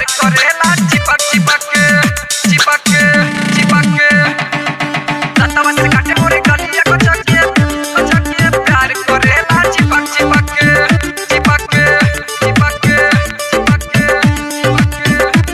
प्यार करेला चिपक चिपक के चिपक के चिपक के दतवा से काटे मोरे गलिया को चके चके प्यार करेला चिपक चिपक के चिपक के चिपक के चिपक के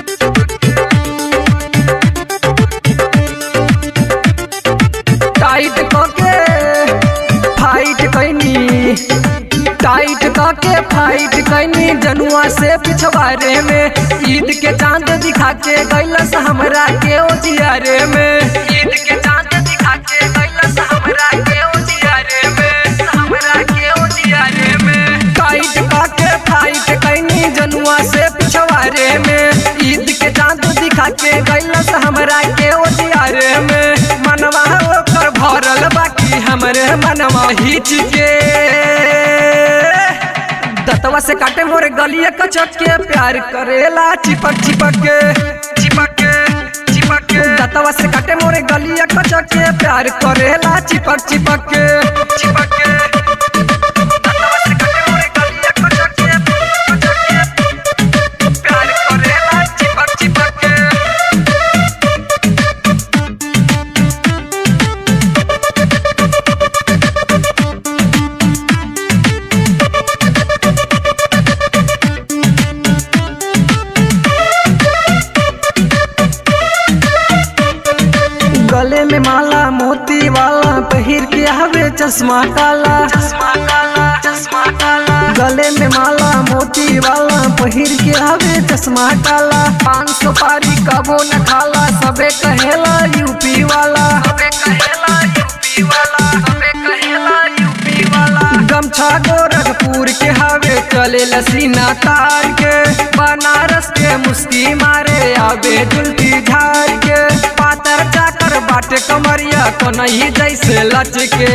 टाइट कके फाइट कैनी टाइट कके फाइट कैनी जनुआ से पिछवारे में ईद के चांद दिखा के गैलस हमरा के ओजियारे में ईद के चांद दिखा के गैलस हमरा के ओजियारे में हमरा के ओजियारे में टाइट कके फाइट कैनी जनुआ से पिछवारे में ईद के चांद दिखा के गैलस हमरा के ओजियारे में मनवा ओकर भरल बाकी हमरे मनवा हिच के दतवा से काटे मोरे गलिया कचक के प्यार करेला चिपक चिपक के चिपक के चिपक के दतवा से काटे मोरे गलिया कचक के प्यार करेला चिपक चिपक के चिपक के दतवा से काटे मोरे गलिया कचक के कचक के प्यार करेला चिपक चिपक के गले में माला मोती वाला पहिर के हवे चश्मा काला चश्मा काला चश्मा काला गले में माला मोती वाला पहिर के हवे चश्मा काला पान सुपारी कबो न खाला सबे कहेला यूपी वाला सबे कहेला यूपी वाला सबे कहेला यूपी वाला गमछा गोरखपुर के हवे चले लसीना तार के बनारस के मुस्की मारे आवे जुल्फी झाड़ के पातर जाकर बाटे कमरिया को नहीं जैसे लचके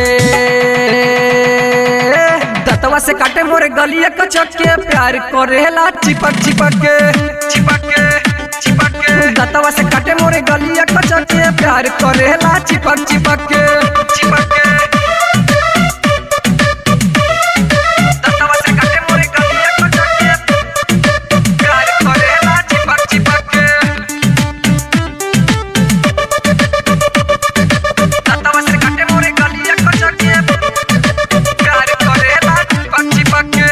दतवा से काटे मोरे गलिया कचक के प्यार करेला चिपक चिपक के चिपक के चिपक के दतवा से काटे मोरे गलिया कचक के प्यार करेला चिपक चिपक के चिपक के दतवा से काटे मोरे गलिया कचक के प्यार करेला चिपक चिपक के दतवा से काटे मोरे गलिया कचक के प्यार करेला चिपक चिपक के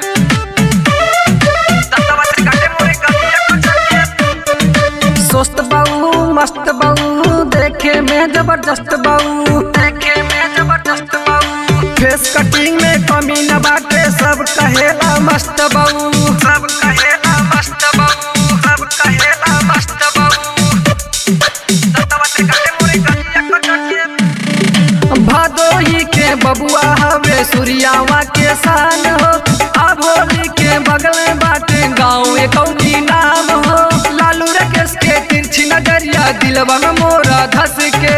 दतवा से काटे मोरे गलिया कचक के स्वस्थ बाऊ मस्त बाऊ देखे में जबरदस्त बाऊ देखे में जबरदस्त बाऊ फेस कटिंग में कमी न बाटे सब कहेला मस्त बाऊ सब कहेला मस्त बाऊ सब कहेला मस्त बाऊ दतवा से काटे मोरे गलिया कचक के भदोही के बबुआ हवे सूर्यावा के शान हो अब होली के बगल में बाटे गाँव कौनी नाम हो लालू रकेश के तिरछी नजरिया दिलवा में मोरा धस के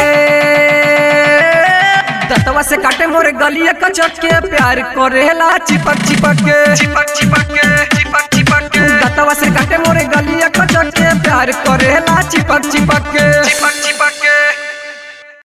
दतवा से काटे मोरे गलिया कचक के प्यार करेला चिपक चिपक के चिपक चिपक के चिपक चिपक के दतवा से काटे मोरे गलिया कचक के प्यार करेला चिपक चिपक के चिपक चिपक